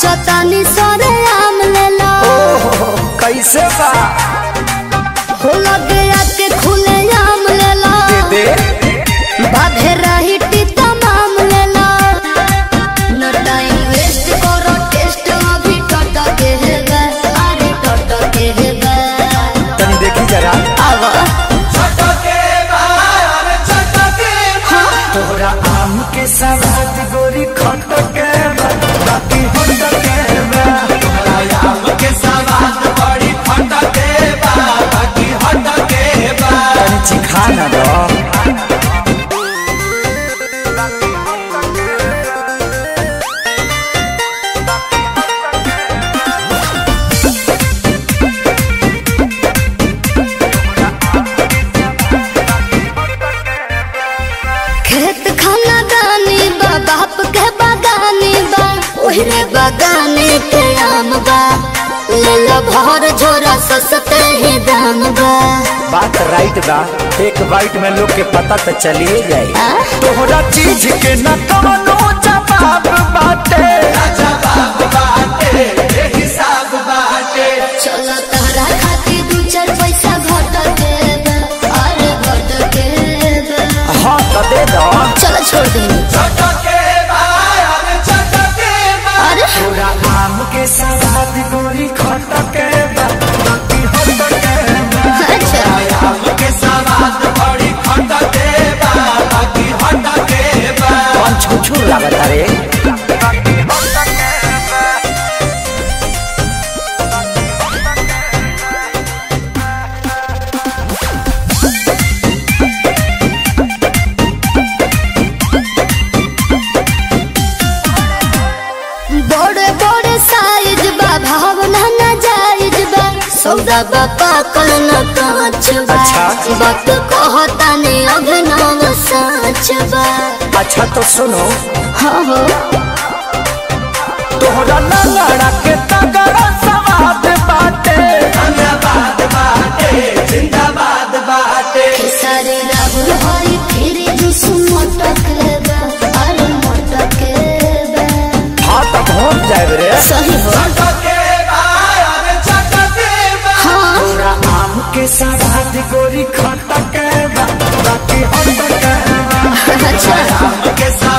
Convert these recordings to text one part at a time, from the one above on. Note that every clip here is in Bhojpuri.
सोचतानी सरे आम लेला ओहो कैसे बा हो लगे आके खुले आम लेला दे बाधे रही टीता माम लेला न टाइम वेस्ट करो टेस्ट अभी टट के है बे अरे टट के है बे तनी देखी जरा आवा तोहरा आम के सवाद गोरी खट के बा, बाकी हट के बा। तनी चिखा ना दो खेत खाना दानी बा बाप के बागानी बा ओहरे बागाने के आम बा ले लो भर झोरा सस्ते ही दाम बा बात राइट बा एक बाइट में लोग के पता तो चलिए जाए आ? तोहरा चीज के न कवनो जवाब बाटे चलो तहरा खातिर दू चार पैसा घट के बा, अरे घट के बा। हाँ तो दे दो चलो छोड़ दी अरे तोरा आम के सवाद गोरी खट के बा, बाकी हट के बा। अच्छा कौन छुछू लागत रे बड़े बड़े साइज बा भावना ना जायज बा सौदा बा पाकल न कांच बा अच्छा। बात कहता ने अभिनव सच बा अच्छा तो सुनो हाँ हो तोहरा लंगड़ा के तगड़ा सवाद बाटे सारे राहुल हरी फिर जुस मोटक बा अरे मोटक बा हाँ तो पहुँच जाए रे सही हो हाँ तोरा आम के सवाद गोरी खट के बा, बाकी हट के बा। अच्छा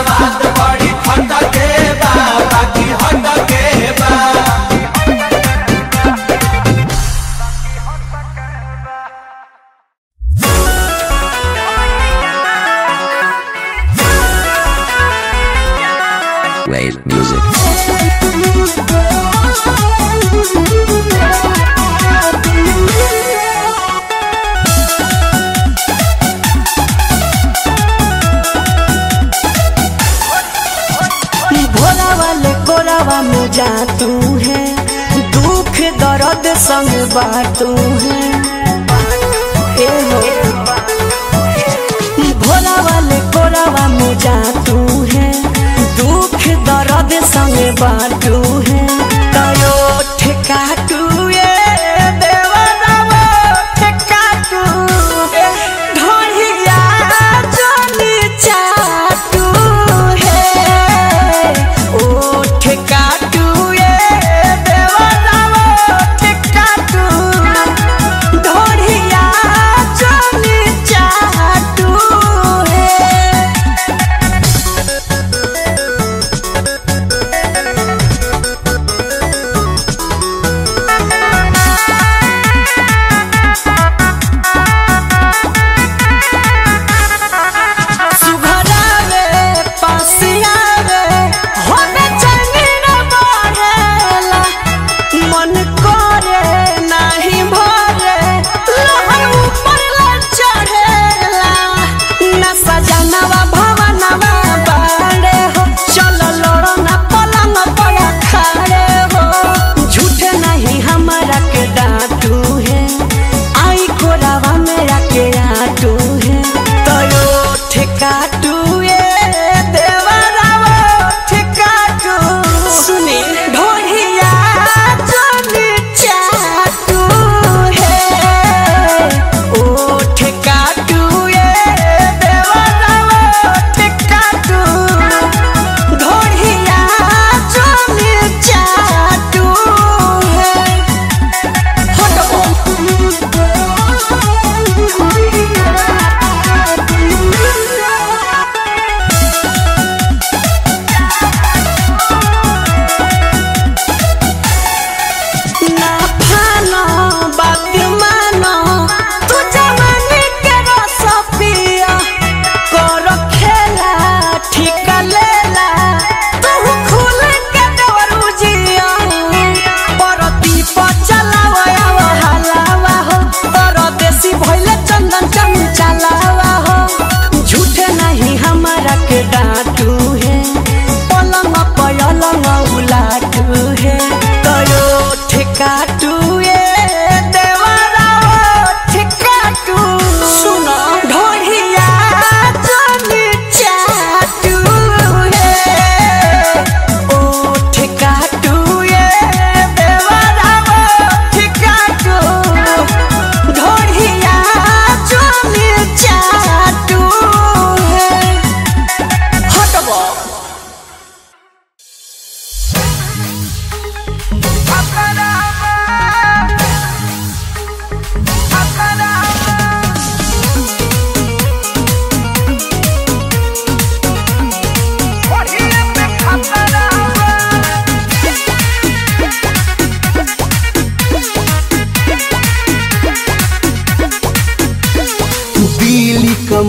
Wave music. भोला वाले कोरावा में जा तू है दुख दर्द संग बाटू है ए हो भोला वाले कोरावा में जा तू है दुख दर्द संग बाटू है तयो ठेकाटू ये देवरावा ठेकाटू ढोलिया जोनी चाटू है ओ ठेकाटू ये देवरावा ठेकाटू ढोलिया जोनी चाटू है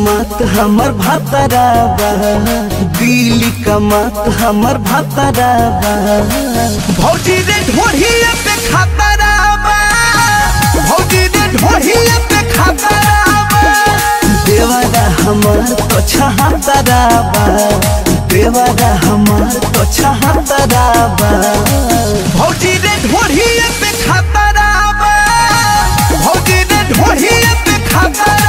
कमात हमर भातराबा दिल्ली कमात हमर भातराबा भौजी रे ढोढ़िया पे खातराबा भौजी रे ढोढ़िया पे खातराबा देवारा हमर तो छहातराबा देवारा हमर तो छहातराबा भौजी रे ढोढ़िया पे खातराबा भौजी रे ढोढ़िया पे खातराबा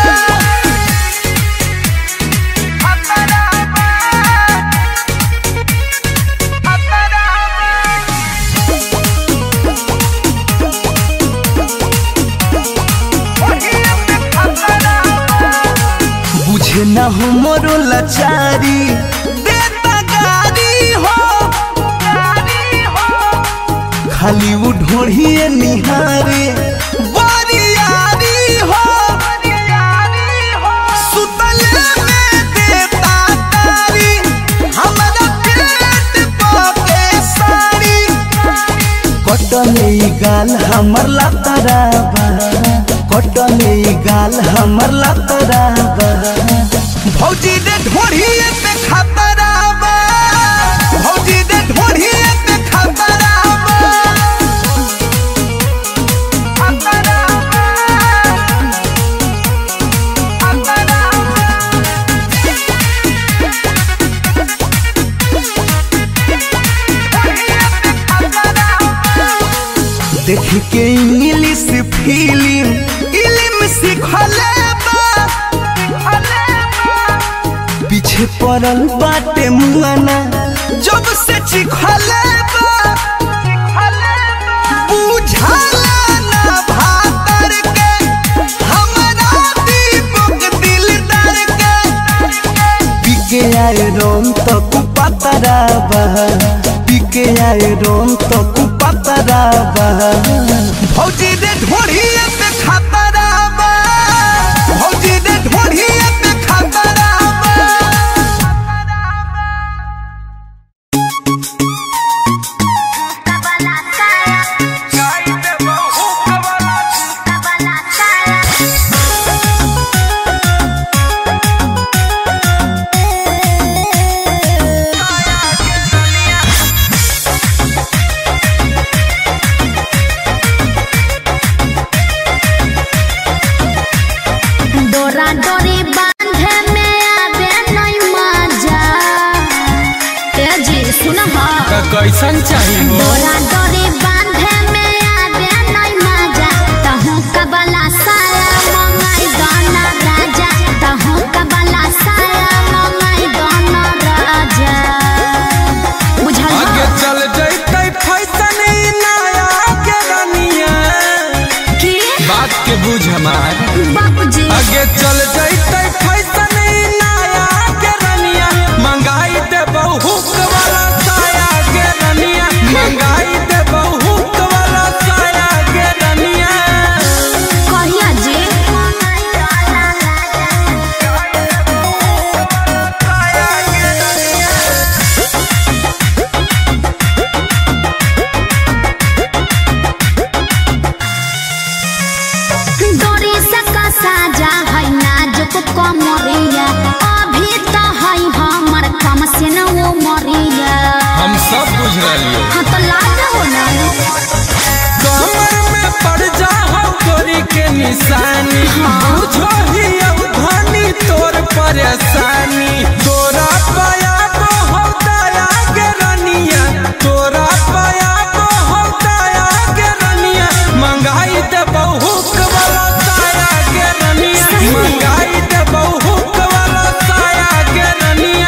बुझे न हो मोरो लाचारी देता गारी हो खाली वो ढोढ़िए निहारे बारियारी हो सुतले में देता तारी हमरा पेट पके साड़ी कटले ई गाल हमर लतराबा कटले ई गाल हमर लतराबा भौजी दे ढोढ़िए पे खतराबा भौजी दे ढोढ़िए पे खतराबा देख के इंग्लिश फिल्म इल्म सीखले बा पीछे पड़ल बाटे मुआना जब से चिखले बा बुझाला ना भातर के हमरा दीपक दिलदार के पिके आए रोम तो कुपतराबा पिके आए रोम तो कुपतराबा भौजी दे ढोढ़िए पे खतराबा भौजी दे ढोढ़िए पे खतराबा डोरा डोरी बांधे में आवे नहीं मजा ए जी सुन हा कैसन चाहिए डोरा डोरी बांधे में आवे नहीं मजा तहु कबला साया मंगाई गाना राजा तहु कबला साया मंगाई गाना राजा बुझल आगे हा? चल जैते फैसन ई नया के रनिया की बात के बुझ हमार बाबूजी आगे चल जैते फैसन ई नया के रनिया मंगाई दे बहुक वाला साया के रनिया मंगाई दे बहुक वाला साया के रनिया कहिया जी डोरी से कसा जा है नाजुक कमरिया अभी तो है हमर कम से न वो मरिया हम सब बुझ रही हाँ तो लाज हो ना कमर में पड़ जा हो गोरी के निशानी बुझो ही अब धनी तोर परेशानी तोरा पाया को हो दया के रनिया तोरा पाया को हो दया के रनिया मंगाई दे बहुक वाला साया के रनिया मंगाई दे बहुक वाला साया के रनिया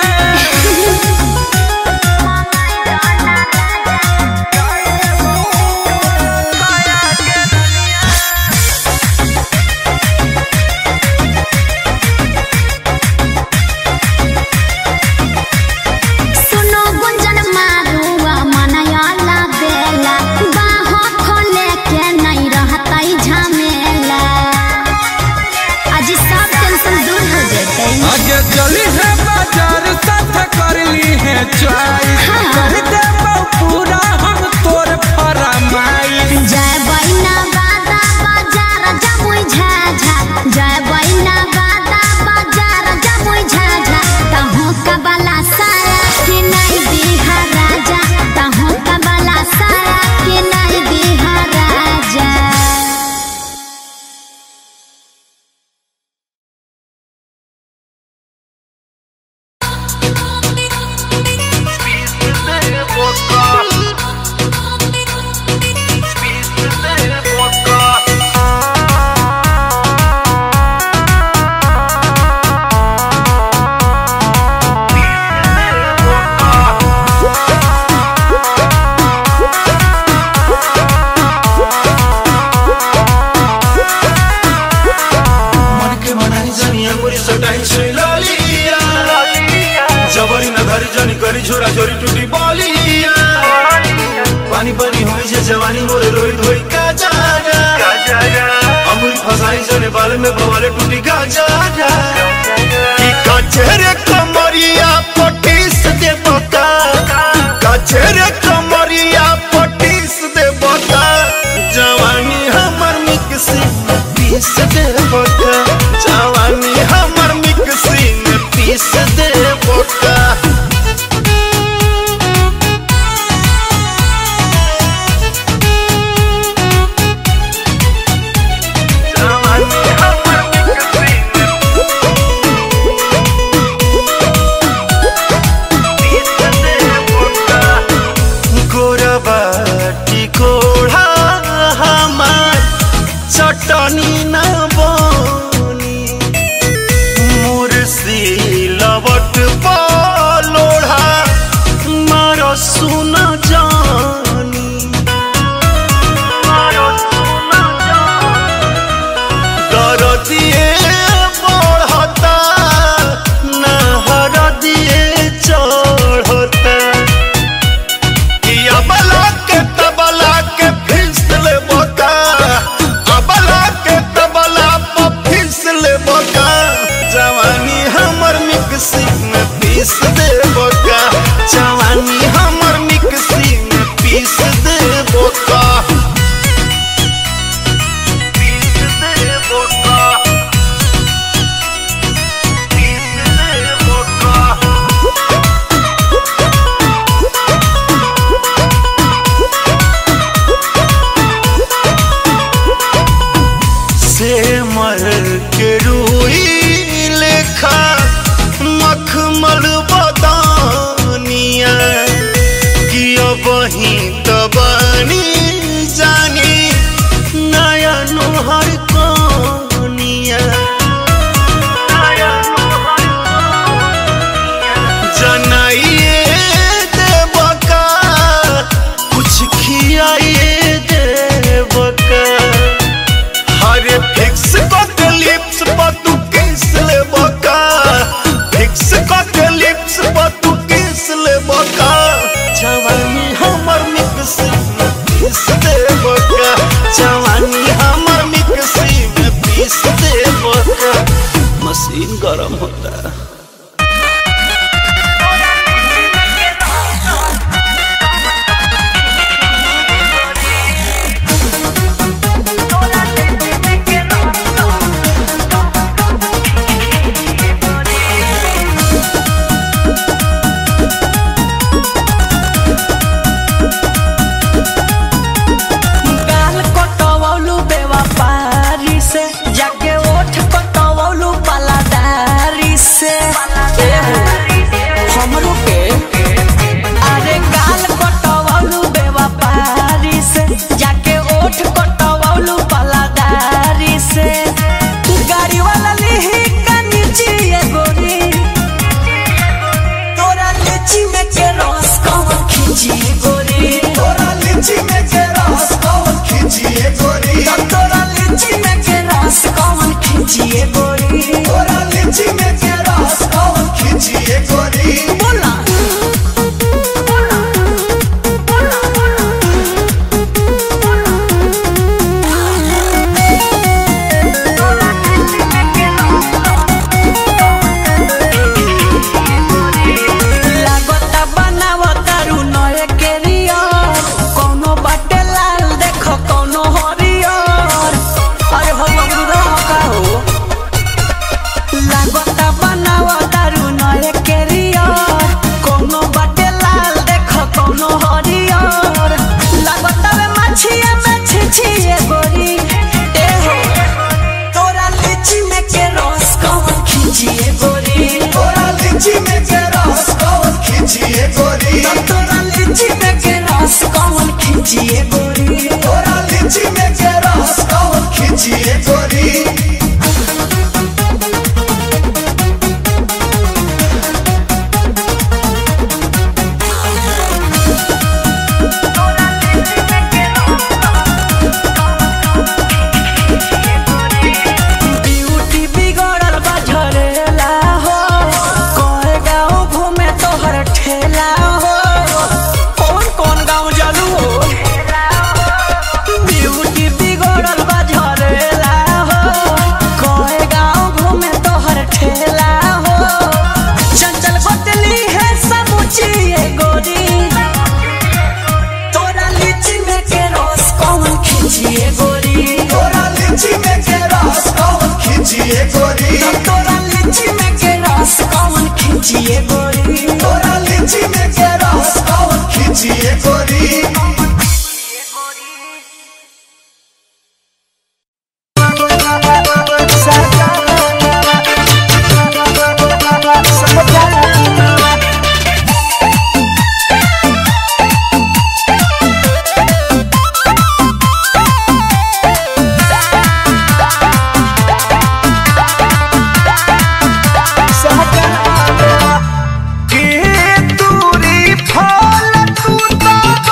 जवानी मोरे रोई धोई का जाना अमूल फसाई जने बाल में बवाले टूटी का जाना कि कचरे कमरिया पटीस दे बता कचरे कमरिया पटीस दे बता जवानी हमर मिक्सी में पीस दे बता जवानी हमर मिक्सी में पीस दे बता गोरबाटी कोढ़ा हमार चटनी न बनी मुर्सी लवट पलोढ़ा मार सुन जानी दरदिए बढ़ता नहर दिए चढ़ता कि अबला के तबला के फिसल बोका अबला के तबला पर फिसल बोका जवानी हमर मिक्सी में पीस दे बोका जवानी हमर मिक्सी में पीस दे बोका पीस दे बोका पीस दे बोका से मर के रूई लेखा मखमल बदानिया कि अब ही तबनी जानी नया नोहर कोनिया जनाइए देवका कुछ खियाइए देवका हरे फिक्स के लिप्स पर तू किस ले बका फिक्स के लिप्स पर तू किस ले बका जवानी हमर मिक्सी में पीस दे बका जवानी हमर मिक्सी में पीस दे बका मशीन गरम होता है गाल कटवौलू बेवफारी से जाके ओठ कटवौलू पलादारी से एहो, हमरो के अरे गाल कटवौलू बेवफारी से जाके ओठ कटवौलू पलादारी से गाड़ी वाला लिही का नीचे ये गोरी तोरा लीची में के रस कौन खींची गोरी तोरा लीची में के रस कौन खींची गोरी तोरा लीची में के रस कौन खींची गोरी तोरा लीची में के रस कौन खींची गोरी बोला लागता बनावता रू नए केरियर कोनो बाटे लाल देखो कोनो हरियर अरे हो बबरू का हो लागता बनावता रू नए केरियर कोनो बाटे लाल देखो कोनो हरियर लागता वे मछिया में छिछिए गोरी ए हो तोरा लीची में के रस कौन खींचिए गोरी तोरा लीची में के रस कौन खींचिए गोरी तोरा लीची में के रस कौन खींचिए गोरी तोरा लीची में के रस कौन खींचिए गोरी ब्यूटी बिगड़ल बा झरेला हो कोए गाँव घूमे तोहर ठेला हो कौन कौन गाँव जलू हो खिचिए गोरी तोरा लीची में के रस कौन खींचिए गोरी के दूरी फल तू तो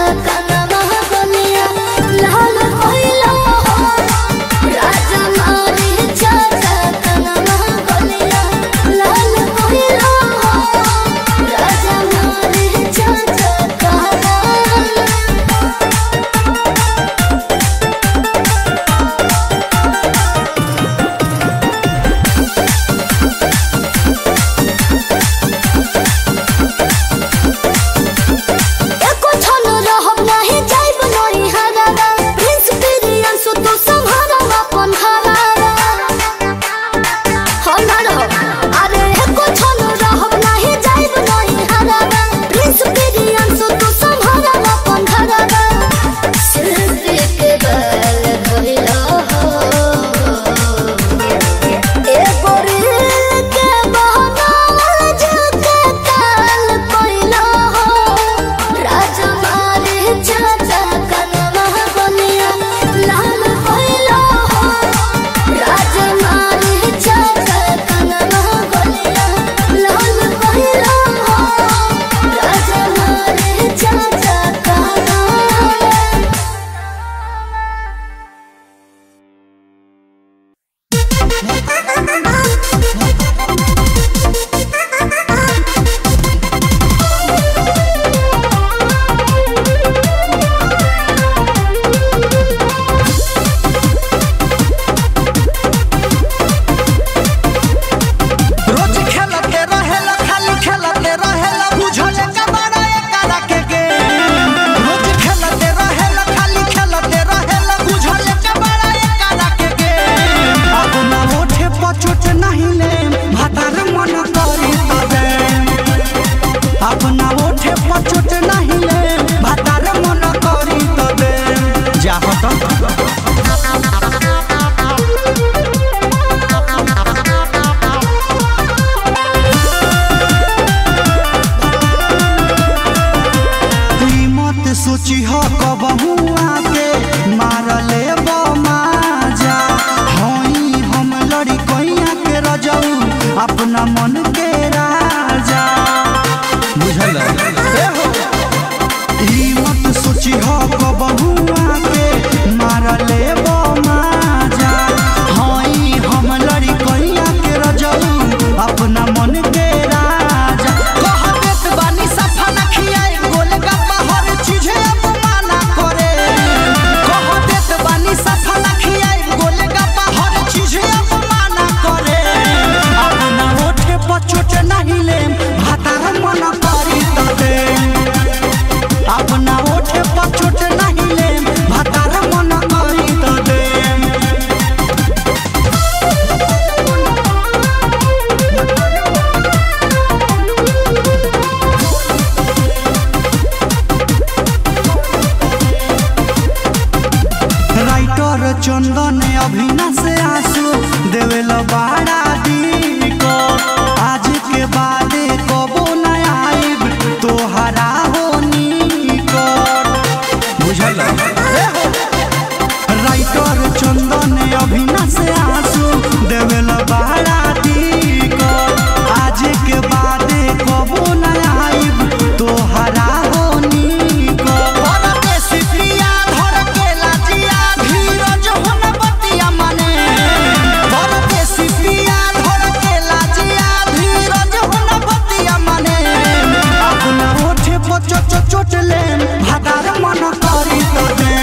कनमा बलिया लाल कोइला हो राजा मारे चाचा कनमा बलिया लाल कोइला हो राजा मारे चाचा कनमा एको छन रहब नाही जाइब नई हरारा प्रिंस पिरियन सु तू संहारा अपन हरारा हम ना रहब अरे एको छन रहब नाही जाइब नई हरारा प्रिंस पिरियन सु तू संहारा अपन हरारा सिर्फ के बल धइला हो एगो रील के बहनावल जगे काल कोइला हो राजा मारे चाचा कनमा बनिया लाल कोइला हो राजा मारे चाचा कनमा बनिया लाल कोइला हो राजा मारे चाचा कनमा रोज खेलते रहेला खाली खेलते रहेला बुझले का बड़ा एकरा के गेम रोज खेलते रहेला खाली खेलते रहेला बुझले का बड़ा एकरा के गेम अब ना ओठे पचोट नहीं ले भातार मन करी तबे अब ना ओठे पचोट नहीं ले भातार मन करी तबे जा हट ई मत सोची हो कबहू आके मार ले माजा हई हम लड़ी कैया के रजऊ अपना मन के राजा बुझल ई मत सोची हो कबहू आके मार ले माजा हई हम लड़ी कैया के रजऊ अपना मन के राजा कह देत बानी सफा न खियाई गोल गप्पा हर चीज अपमाना करे कह देत बानी सफा न खियाई गोल गप्पा हर चीज अपमाना करे अपना ओठे पचोट नहीं ले भातार मन करी तबे अपना ओठे पचोट नहीं ले भातार मन करी तबे राइटर चंदन अभिना से आंसू देवेल बाड़ा दी को आज के बाद कबो न आइब तोहरा होनी को बुझल राइटर चंदन अभिना से आंसू देवेल बाड़ा दी को आज के बाद कबो न आइब तोहरा होनी को परदेसी प्रिया धर के लाजिया धीरज हुन बतिया मने परदेसी प्रिया धर के लाजिया धीरज हुन बतिया मने अपना ओठे पचो चोट ले भादार मन करी तो दे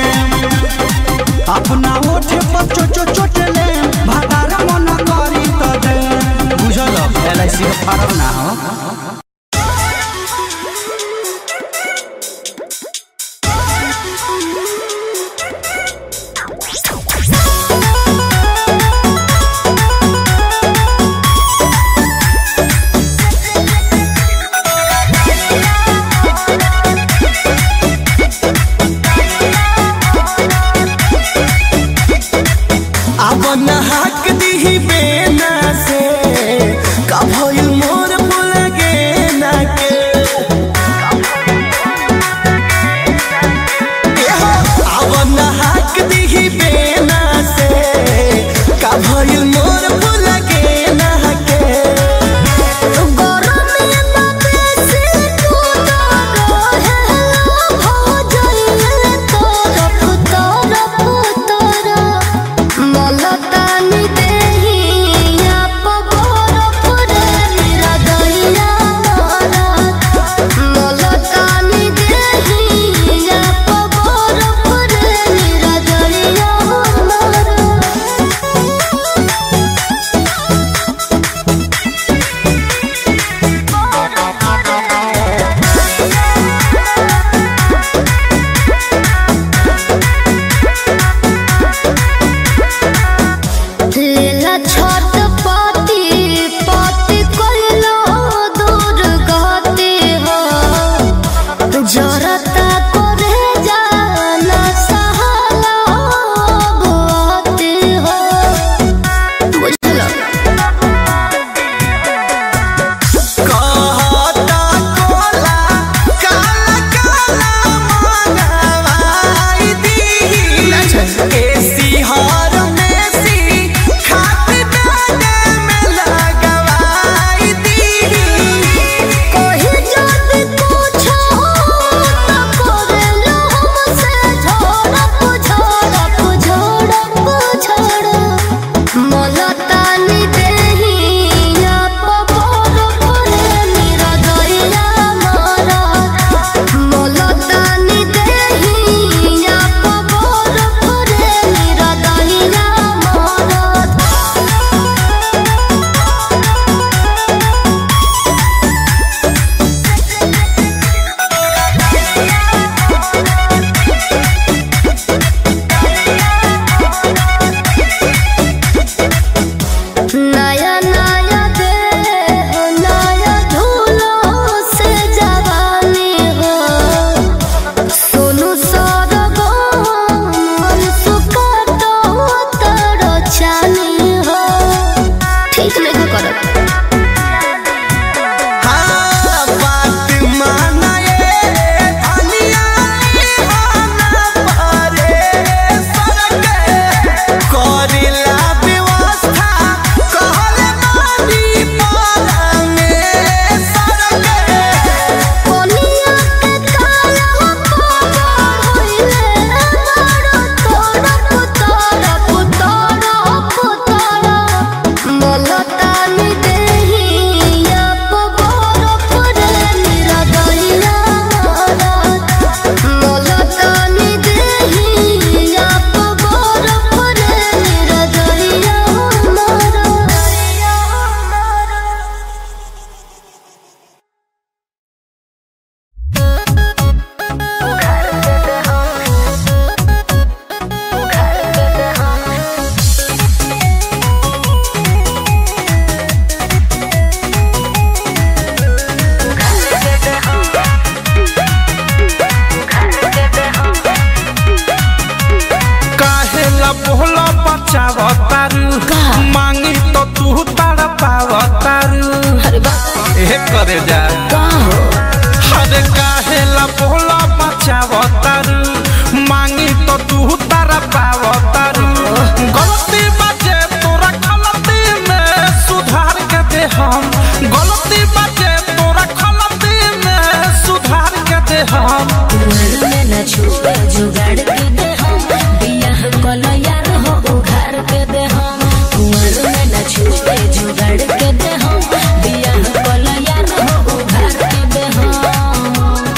बतारू अरे बा ए करे जा का हो अरे काहे ला बोला बचावतारू मांगी तो तू तारा पावतारू गलती बाजे तोरा गलती में सुधार के दे हम गलती बाजे तोरा गलती में सुधार के दे हम कुंवर में न छुपे जुगाड़ के दे हम बियाह कलो यार हो उघार के दे हम कुंवर में न छुपे जुगाड़ के दे हम बियाह कलो यार हो उघार के दे हम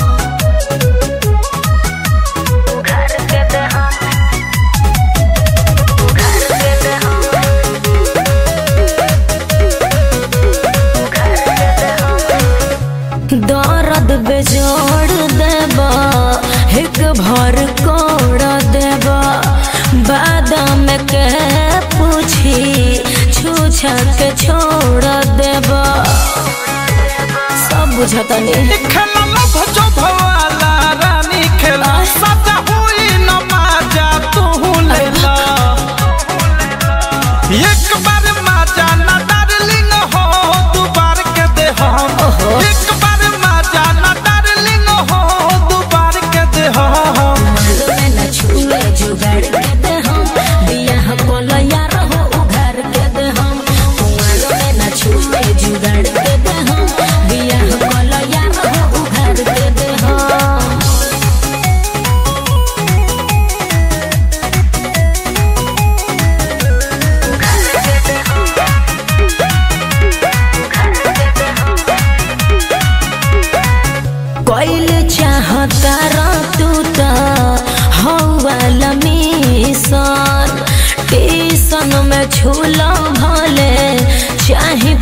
उघार के दे हम उघार के दे हम उघार के दे हम दर्द बेजोड़ देबा एक भर कोड़ देबा बादाम के पूछी छूछा के छोड़ देबा सब बुझता नहीं खेला लभ जो भवाला रानी खेला सजा हुई न माजा तू लेला एक बार माजा न डार्लिंग हो दू बार के दे हम एक बार माजा न डार्लिंग हो दू बार के दे हम में न छुए जुगाड़ के दे हम बियाह कोलो यार हो उघार के दे हम कुंवर में न छुए जुगाड़ के दे हम बियाह कोलो यार हो उघार के दे हम कोइल चाहता रा तू त हौवाला मिशन टीसन में झूला भले चाहे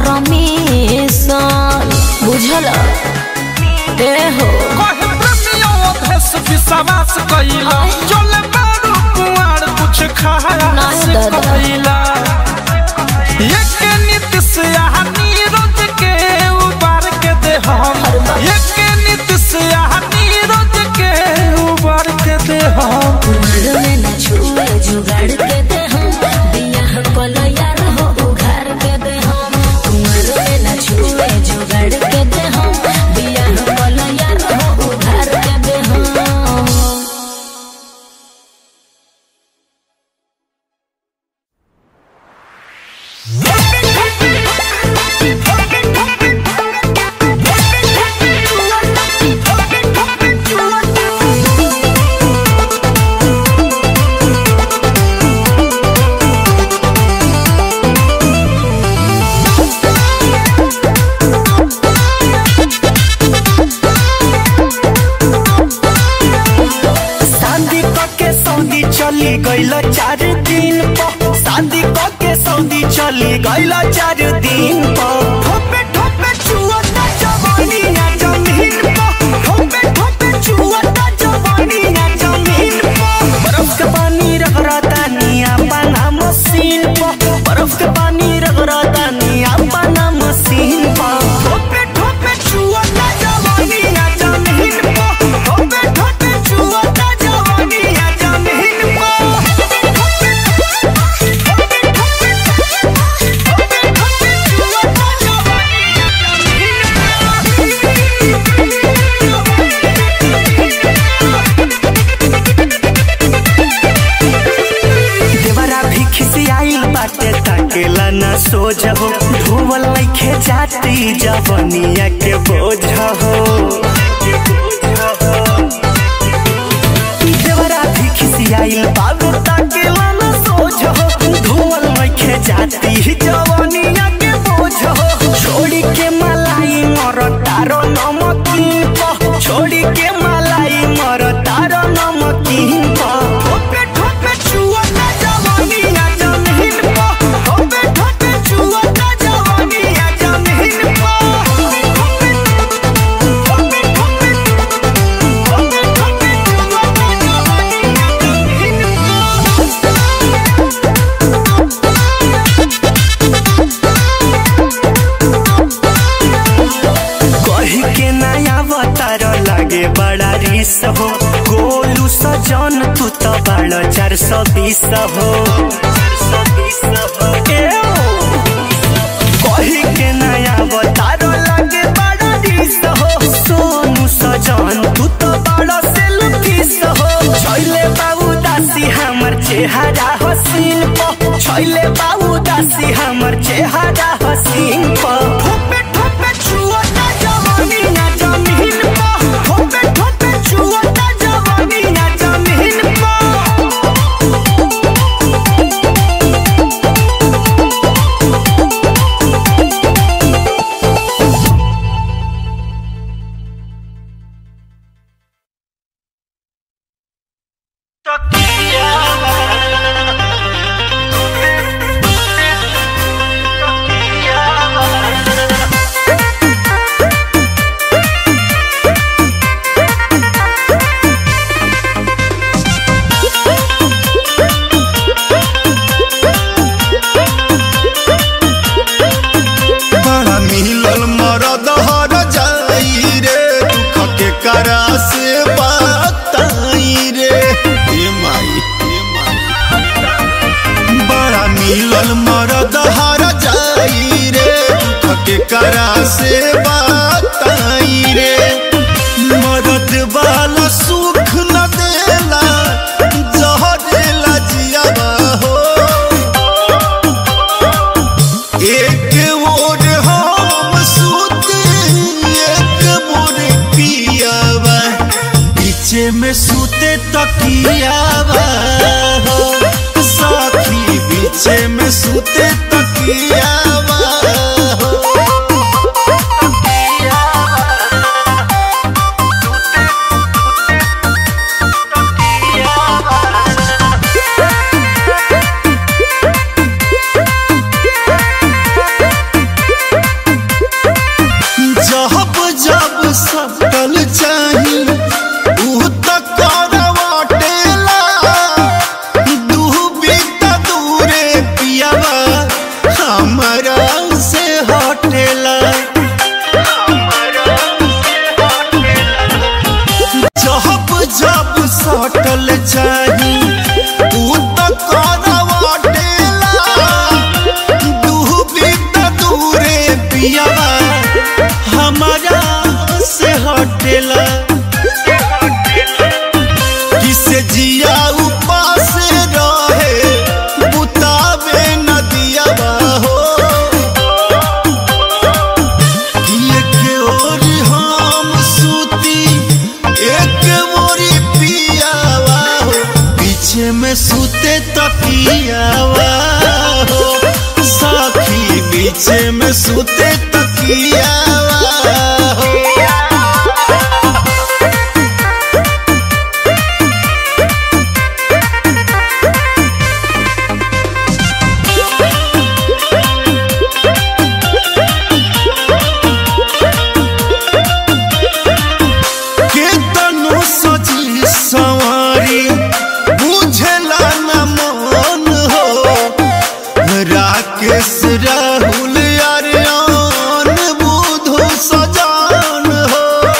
परमिशन बुझल ए हो कहे प्रेमियों भेष विश्वास कइला चले बारू कुआर कुछ खाया नहीं से दादा। कइला एक नीति से यहाँ नीरज के उबार के दे हम एक नीति से यहाँ नीरज के उबार के दे हम कुमार में न छुए जुगाड़ के दे हम बियाह कलो यार हो उघार के दे हम कुमार में न छुए जुगाड़ के दे हम बियाह कलो यार हो उघार के दे हम शादी के सऊदी चली गईल चार दिन पर शादी के सऊदी चली गईल चार दिन पर ठोपे ठोपे चुअता जवानी ना जमीन पर ठोपे ठोपे चुअता जवानी ना जमीन पर बर्फ के पानी रगड़ता निया बना मशीन पर बर्फ के पानी रगड़ता निया बना मशीन पर ठोपे ठोपे चुअता जवानी ना जमीन पर ठोपे ठोपे चुअता जवानी ना जमीन देवरा भी खिसियाइल बाटे ताकेला ना सोझ हो धोवल लइखे जाती जवनिया के बोझ हो देवरा भी खिसियाइल बाबू ताकेला ना सोझ हो धोवल लइखे जाती जवनिया के बोझ हो छोड़ी के मलाई मर तारो नमकीन प छोड़ी के मलाई मर तारो नमकीन प ठोपे ठोपे छुअता जवानी ना जमीन प ठोपे ठोपे छुअता जवानी ना जमीन प ठोपे ठोपे ठोपे ठोपे ठोपे छुअता जवानी ना जमीन प कही के नया अवतार लागे बड़ा रिस हो गोलू सजन तू तो बड़ा चार सौ बीस हो ए ओ। कही चेहरा हसीन प छैले बाबू दासी हमर चेहरा हसीन प ठोपे ठोपे छुअता जवानी ना जमीन प ठोपे ठोपे छुअता जवानी ना जमीन प बड़ा मिलल मरद हर जाई रे दुख के करा से बताई रे हे माई हे माई बड़ा मिलल मरद हर जाई रे दुख के करा से बताई रे मरद वाला सुख न देला जहरेला जियावा हो एक मोर हम सूते एक मोर पियावा पीछे में सूते तकियावा हो साथी पीछे में सूते तकियावा हो जब जब सकल चाही ऊ त करवाटेला दूबी त दूरे पियावा हमरा से हटेला जब जब सकल चाही ऊ त करवाटेला डूबी त दूरे पियावा हमारा से हटेला किसे जिया उपास रहे बुतावे नदियावा हो एक ओर हम सूती एक मोरी पियावा हो पीछे में सूते तकियावा हो साखी पीछे में सूते तकियावा हो के तनु सजी सवारी बुझला न मन हो राकेश राहुल अरियान बुधु सजान हो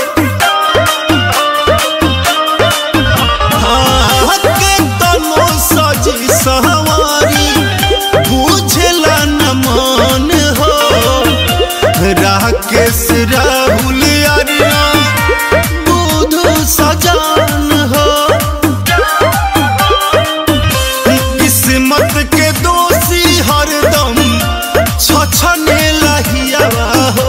हाँ, के तनु सजी सवारी बुझला न मन हो राकेश राहुल अरिया बुधु सजान हो किस्मत के दोषी हरदम छछने लहियावा हो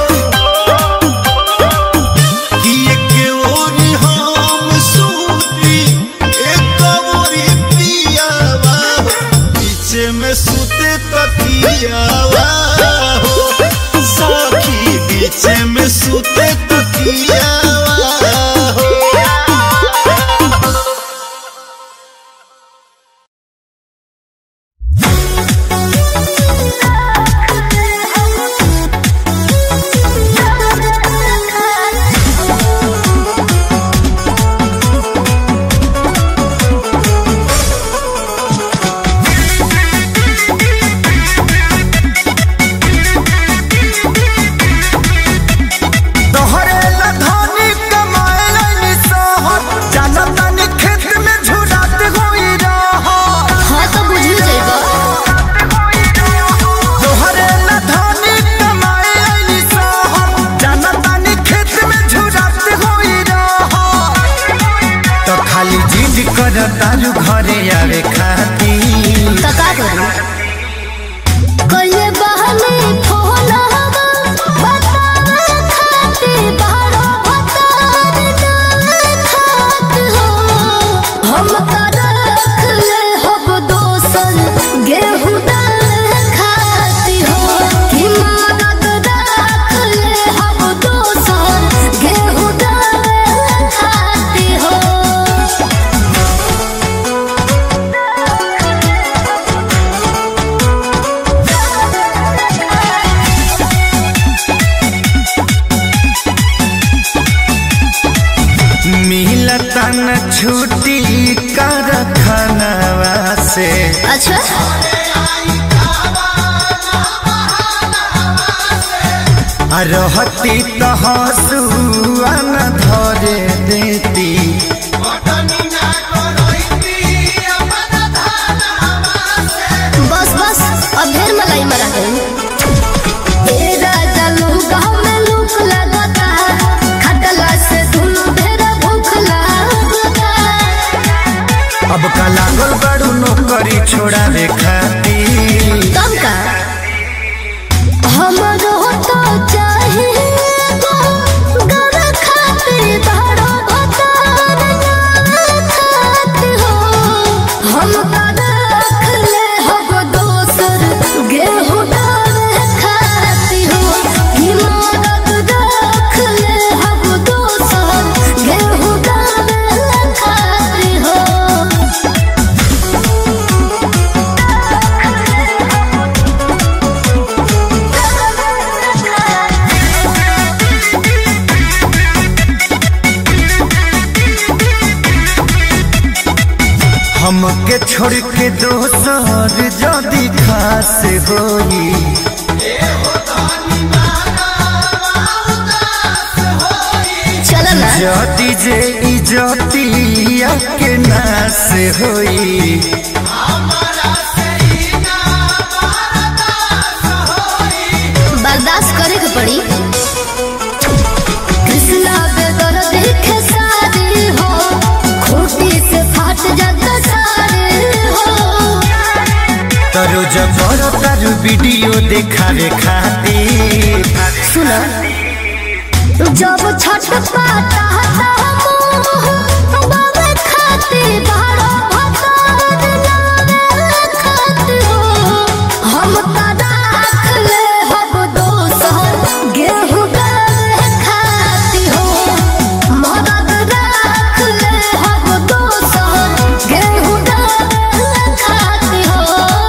कि एक ओरी हम सूती एक ओरी पियावा हो पीछे में सूते तकियावा हो साखी पीछे में सूते तकियावा हो तोहरे ला धन खाली जिद कर तारू घरे आवे खाती तो का करूं कइले बहने फोन हवा बतावे खाती बारो बतावे ना खात हो हम का रख ले हब दोसन गेहूं दाल खाती हो कि मदद रख ले हब दोसन गेहूं दाल खाती हो मिलता न छुट्टी कर खानवा से अच्छा आ रहती तो हंसुआ न धरे देती बस बस अब ढेर मलाई मरा गई ए राजा लूका में लूक लगता खटला से दुनु ढेर भूख लगता अब का लागल बड़ू नौकरी छोड़ावे खाती कम का हमरो तो चाहिए गो गर खाते बड़ो भतार खात हो हम का रख ले हब दोसर गेहूं डाल खाती हो कि मदद रख ले हब दोसर गेहूं डाल खाती हो हमके छोड़ के दोसर जदी खास होई चलो ना जदी जे इजतिया के नास होई बर्दाश्त करे के पड़ी कृष्णा बेदर देखे सारे हो खूटी से फाट जाता सारे हो तरो जबर तारू वीडियो देखावे खातिर सुनो जब छठ पाता था मोह बाबे खाते बारो भतार नारे खाते हो हम का राख ले हब दोसर गेहूं डाल खाती हो मदद राख ले हब दोसर गेहूं डाल खाती हो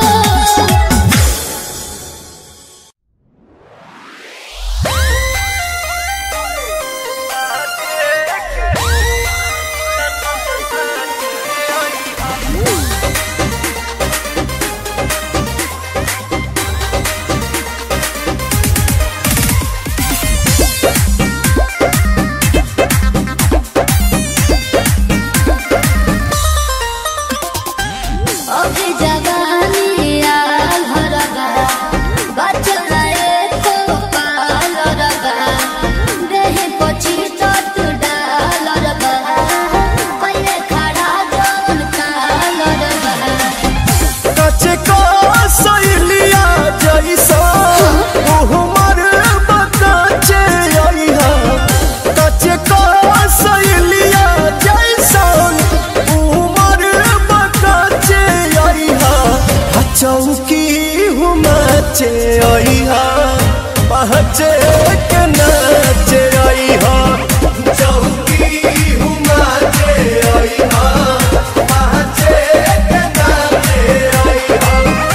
अभी जवानी आल हरगा बचला एको पाल रगा देहि पछि तत डाल रगा पहिले खड़ा जौन काल रगा कचे को सैलिया जैसा उहमर बताचे आइहा कचे को सैलिया जैसा उहमर बताचे आइहा आ चौकी हुमाचे आइहा पहचे के नाचे आइहा चौकी हुमाचे आइहा पहचे के नाचे आइहा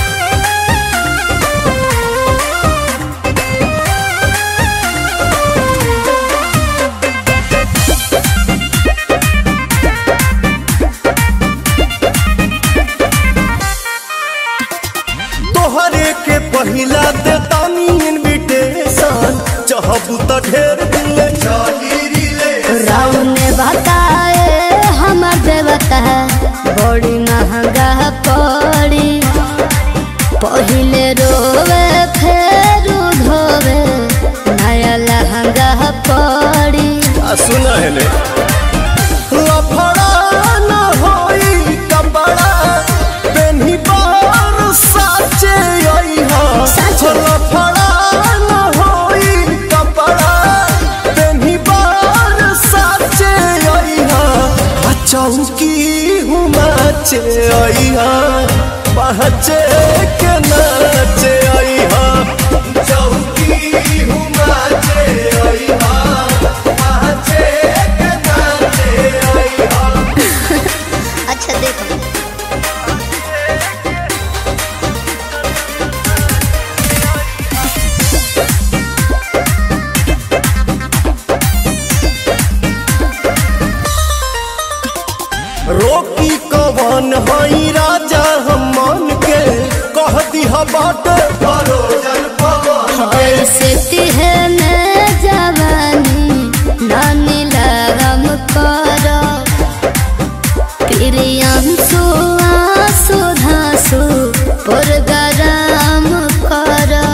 तोहरे के पहिला दे तानी इनविटेशन चाहबू त ढेर दिल चाही रिले राव ने बताए हमर देवता बड़ी महंगा पड़ी पहिले रोवे फेर धोवे नया लहंगा पड़ी आ सुना है ने लफड़ा न चौकी हूँ नाचे आई हाँ पहचे के नाचे आई हाँ चौकी हूँ नाचे आई हाँ पहचे के नाचे आई हाँ अच्छा देखो रोकी कवन हई राजा हम मन के कह दिहा बाटे परोजन पवन के ऐसे है मैं जवानी नानी लगम करो प्रियांशु आंसू धांसू पुरगराम करो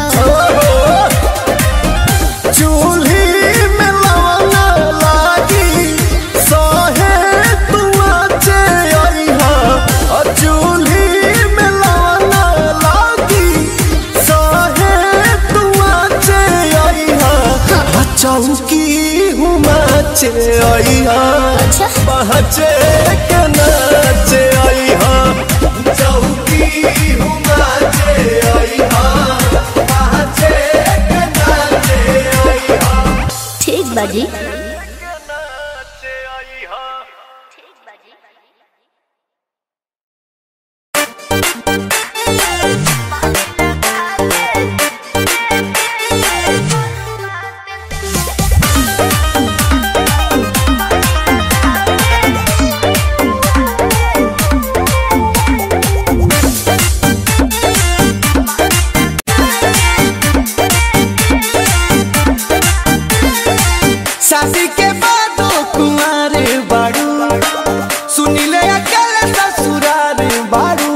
चूल्ही में लवना लागी सहे तुआचे आई हाँ और चूल्ही में लवना लागी सहे तुआचे आई हाँ आ चौकी हूँ नाचे आई हाँ अच्छा पहचे के नाचे आई हाँ चौकी हूँ नाचे आई हाँ पहचे के नाचे आई हाँ ठीक बाजी नाचे आई हाँ शादी के बाद कुमार बाड़ू सुनिले अकेले ससुरार बाड़ू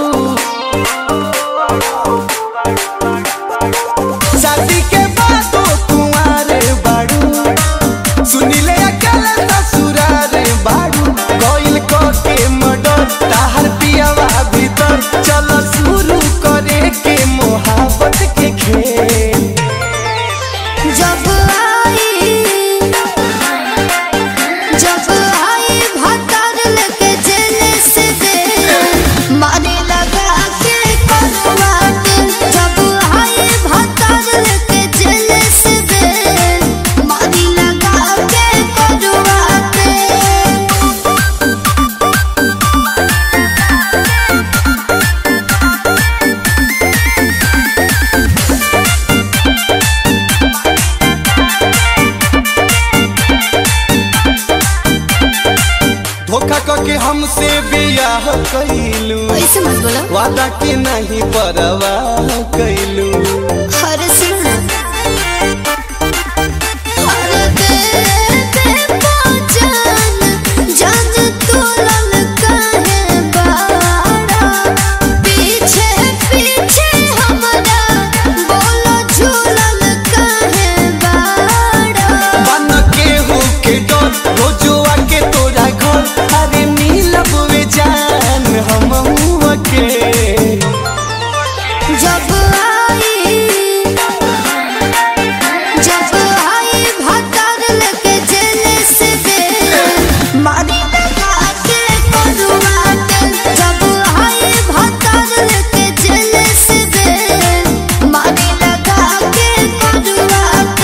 शादी के बाद कुमार बाड़ू सुनिले अकेले ससुरार बाड़ू कोइल को के मडर ताहर पियावा भीतर चलो शुरू करे के मोहब्बत के खेल जब आई जब आई भतर लेके जेल से दे मारे लगा के करवाट जब आई भतर लेके जेल से दे मारे लगा के करवाट धोखा करके हमसे बियाह कैलू ऐसे मत बोलो वादा के नहीं परवाह कैलू हर सुन हर दे दे पहचान जान तू ललका है बाड़ा पीछे पीछे हमारा बोलो झूलल काहे बाड़ा बन के हो के डर रोजुआ के तोरा घर अरे मिलब वे जान हम के जब आई जब आई भतर लेके जेल से दे मारी लगा के करवाट जब आई भतर लेके जेल से दे मारी लगा के करवाट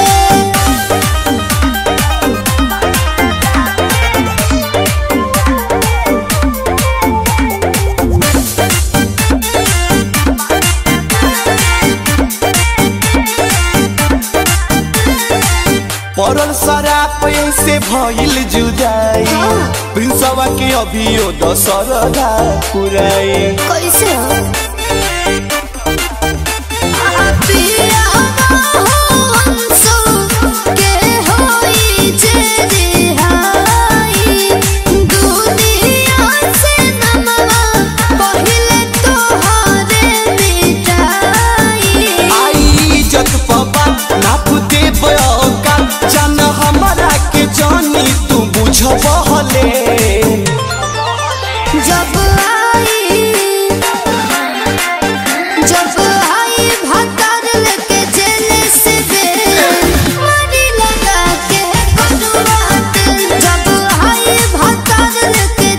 पड़ल शराब से भइल जुदाई प्रिंसवा के अभियो दशरदा पुराई कैसे हो पिया हंसो के होई जे रिहाई दुनिया से नमवा पहिले तोहरे मिटाई आई इज्जत पबा नाप दे का जान हमारा के जानी तू बुझ बहले जब आई जब आई भतर लेके जेल से दे मारी लगा के करवाट जब आई भतर लेके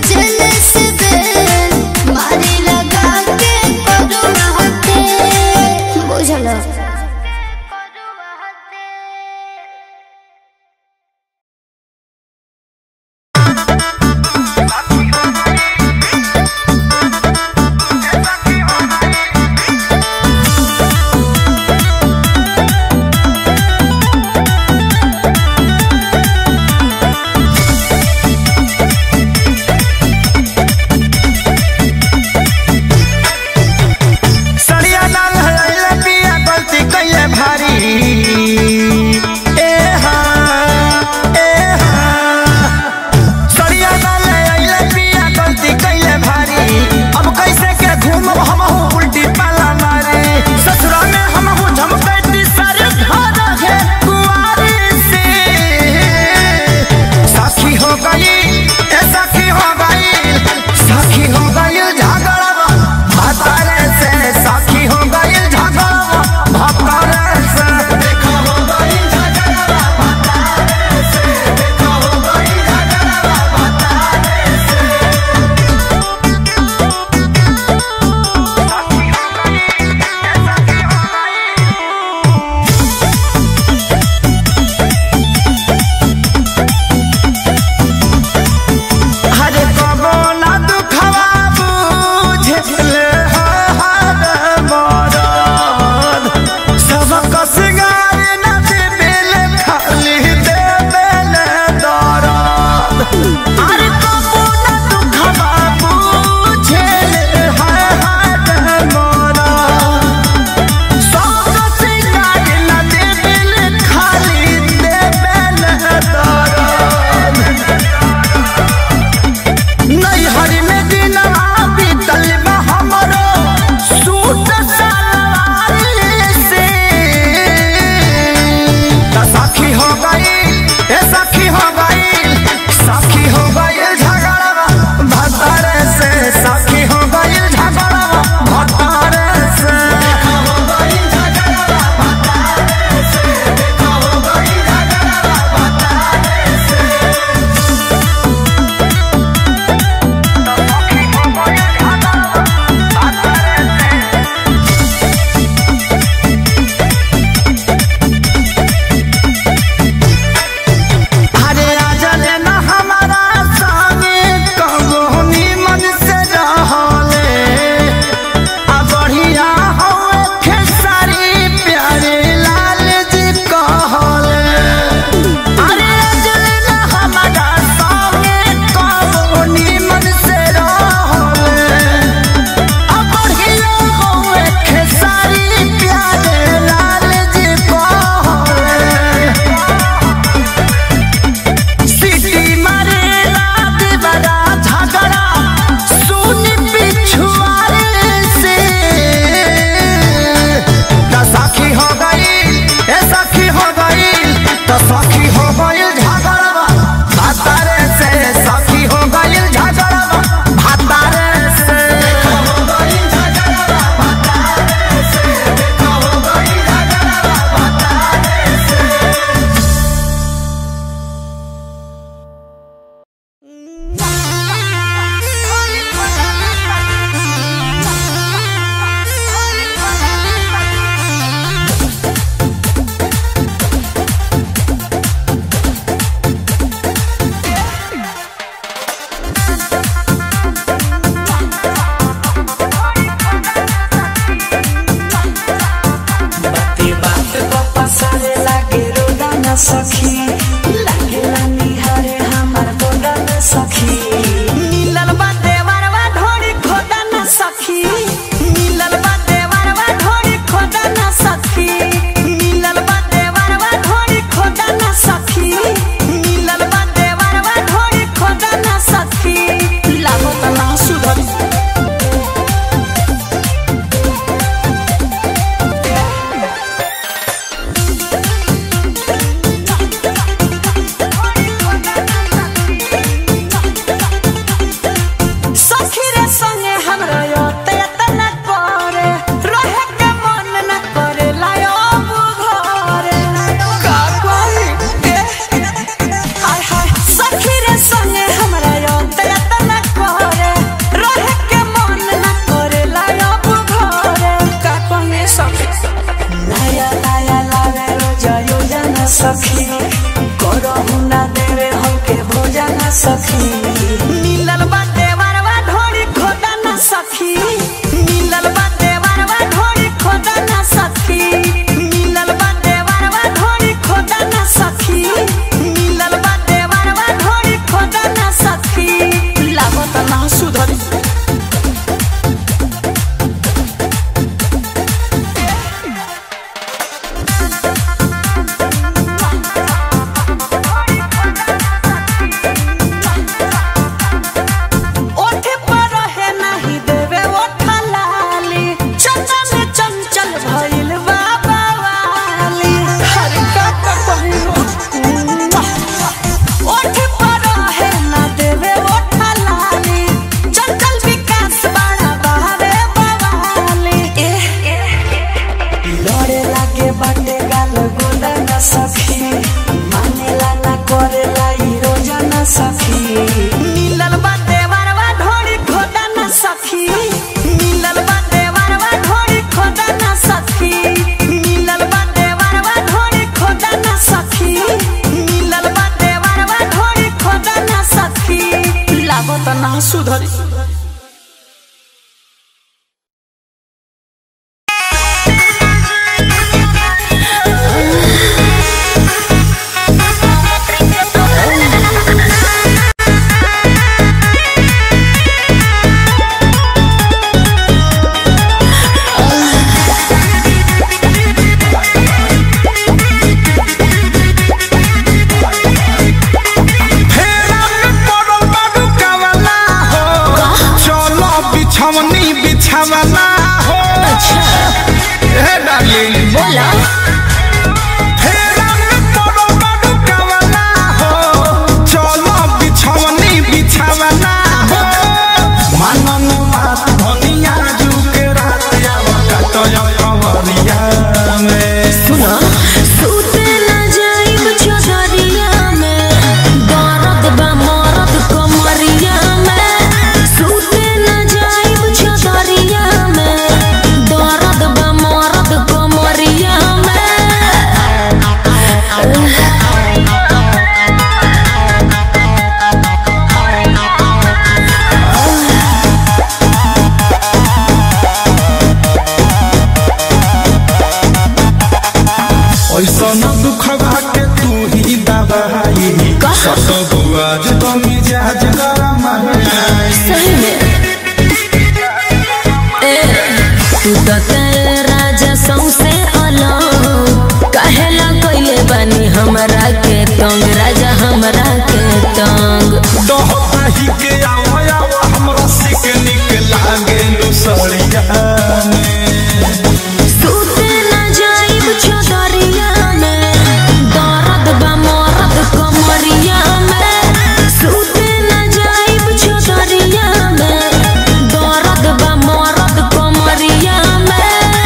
कही के आओ आओ हमरा सिक निक लागे नुसड़िया में सूते न जाइब चौधरिया में दर्द बा मरद कमरिया में सूते न जाइब चौधरिया में दर्द बा मरद कमरिया में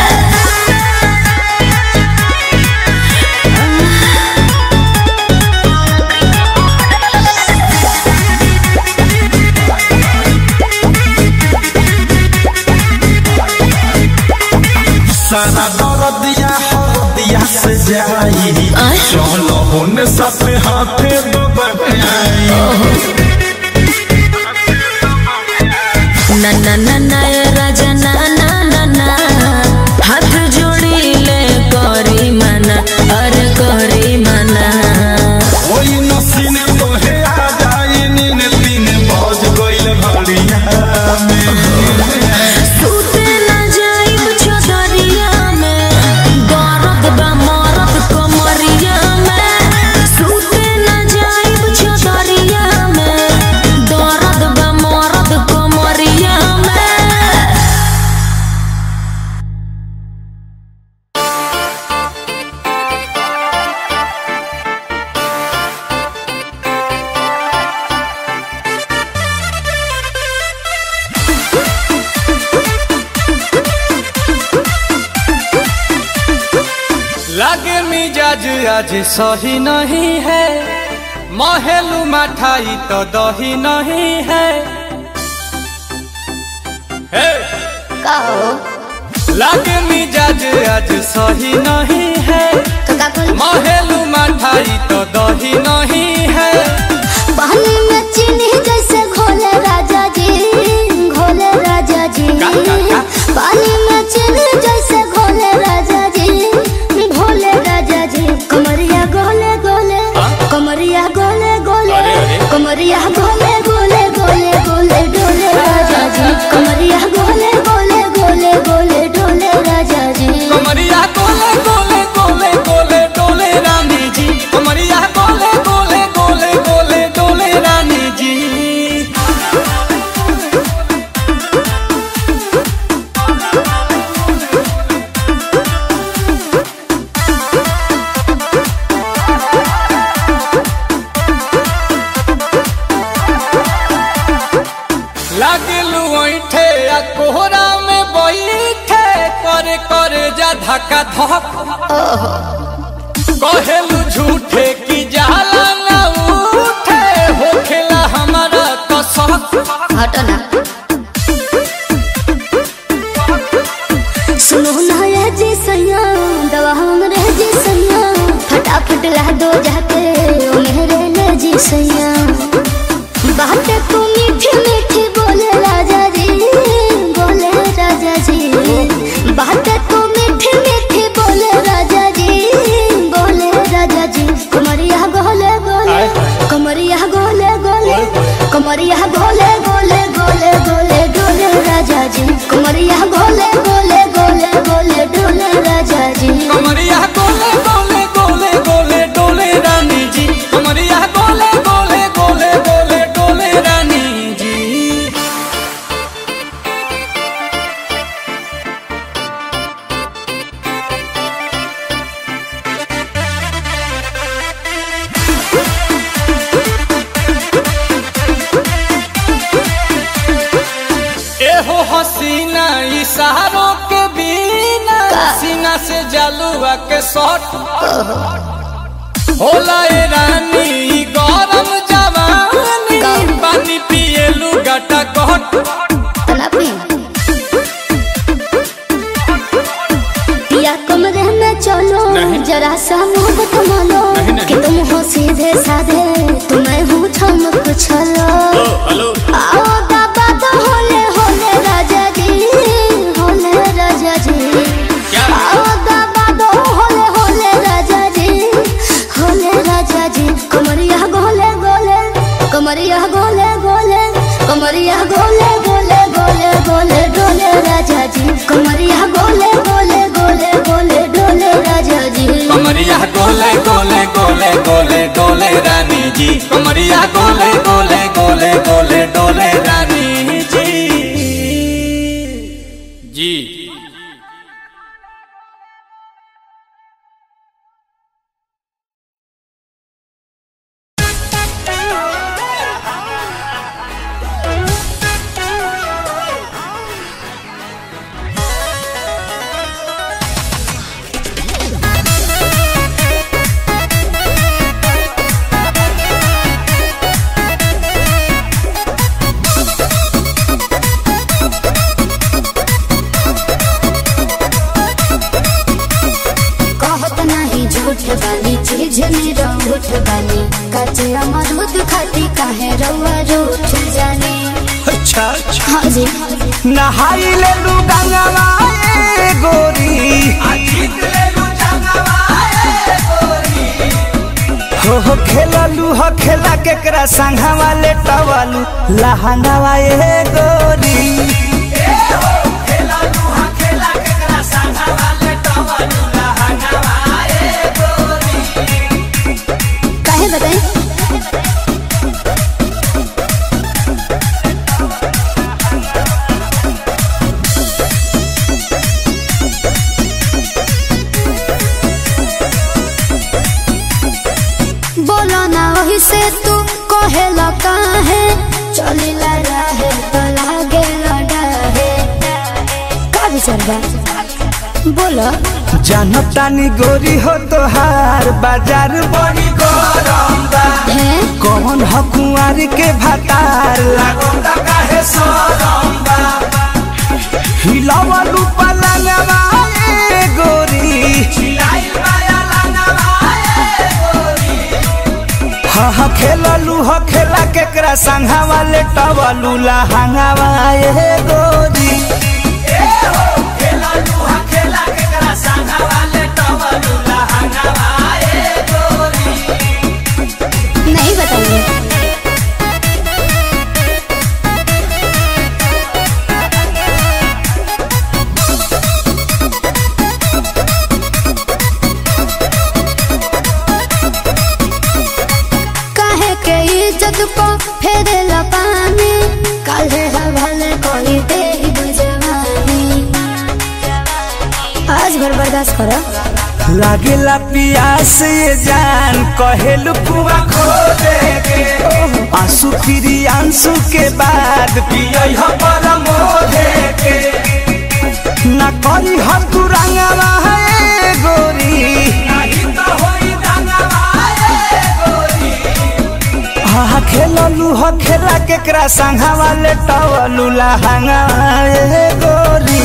सारा दर्दिया हरदिया से जाई चलो होने साथे हाथे बबनाई ना ना ना ना ए राजा ना ना ना ना हाथ जोड़ी ले करी मना अरे करी मना ओई नसीने तोहे आ जाई नीन तीन बज गइल घड़िया में सूते न जाइब चौधरिया में दर्द बा मरद कमरिया में सूते न जाइब चौधरिया में दर्द बा मरद कमरिया में लागे मिजाज आज सही नहीं है महलू मठाई तो दही नहीं है हे! का हो लागे मिजाज आज सही नहीं है तो का करी महलू मठाई तो दही नहीं है पानी में चीनी जैसे घोले राजा जी घोले राजा जी का, का, का? पानी में चीनी जैसे घोले राजा जी घोले राजा जी कमरिया गोले गोले कमरिया गोले गोले अरे, अरे। कमरिया गोले गोले गोले गोले डोले राजा जी कमरिया गोले गोले गोले गोले डोले राजा जी कमरिया गोले गोले गोले गोले डोले रानी जी कमरिया गोले गोले गोले गोले डोले रानी जी लागलू ऐठे आ कोहरा में बैठे करे करे जा धक्का धक कहेलू झूठे की जाला ना उठे होखेला हमारा कसक हटो ना सुनो ना ये जी सैया दवा हमरे जी सैया फटाफट ला दो जाके ओ मेरे ले जी सैया बातें तू मीठी मीठी बोले राजा जी बोले राजा जी बातें तू मीठी मीठी बोले राजा जी बोले राजा जी कमरिया गोले गोले कमरिया गोले गोले कमरिया गोले गोले गोले गोले डोले राजा जी कमरिया गोले गोले गोले गोले डोले राजा जी कमरिया गोले गोले गोले गोले डोले रानी जी कमरिया गोले गोले गोले गोले डोले रानी जी एहो हसीना इशारों के बिना सीना से जलुआ के शॉट होला ए रानी ई गरम जवानी पानी पिए लुगाटा कट तना पी या कमरे में चलो जरा सा मोहब्बत मानो कि तुम हो सीधे साधे तुम्हें हूँ चमक छलो आओ दादा तो होले होले राजा जी होले राजा जी आओ दादा तो होले होले राजा जी होले राजा जी कमरिया गोले गोले कमरिया गोले गोले कमरिया गोले गोले गोले गोले डोले राजा जी कमरिया गोले गोले गोले गोले डोले राजा जी कमरिया गोले गोले गोले गोले डोले रानी जी कमरिया गोले गोले गोले गोले डोले रानी जी जी कहत नहीं झूठ बानी चीज में रूठ बानी कचे अमरूद खाती काहे रउआ रूठ जाने अच्छा अच्छा हाँ जी नहाई ले लू गंगवा ए गोरी हो हो खेललू हो खेला केकरा संघवा ले टवलू लहंगावा ए गोरी काहे बताई बोलो ना वही से तू कहेला काहे चलिला रहे तो लागे लड़ाहे का विचार बा बोलो जनतानी गोरी हो तोहार बाजार बड़ी गरम बा है कौन ह कुंवारी के भातार लागोता काहे सरम बा हिलावलू पलंगवा ए गोरी हा हा खेललू ह खेला केकरा संघावा ले टवलू लहंगावा ए गोरी नहीं बताइए काहे के इज्जत को फेरेला पानी काहे हवाले कोई दे बुझवानी आज भर बर्दाश्त करो लागेला पियास ये जान कहेलू कुआ खो दे के आंसू फिरी आंसू के बाद पियई ह परम दे के ना करी हम तू रंगवा है गोरी हा हा खेललू ह खेला केकरा संघावा ले टवलू लहंगा ए गोरी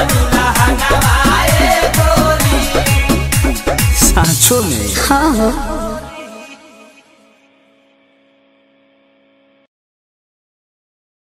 सांचो में हाँ हो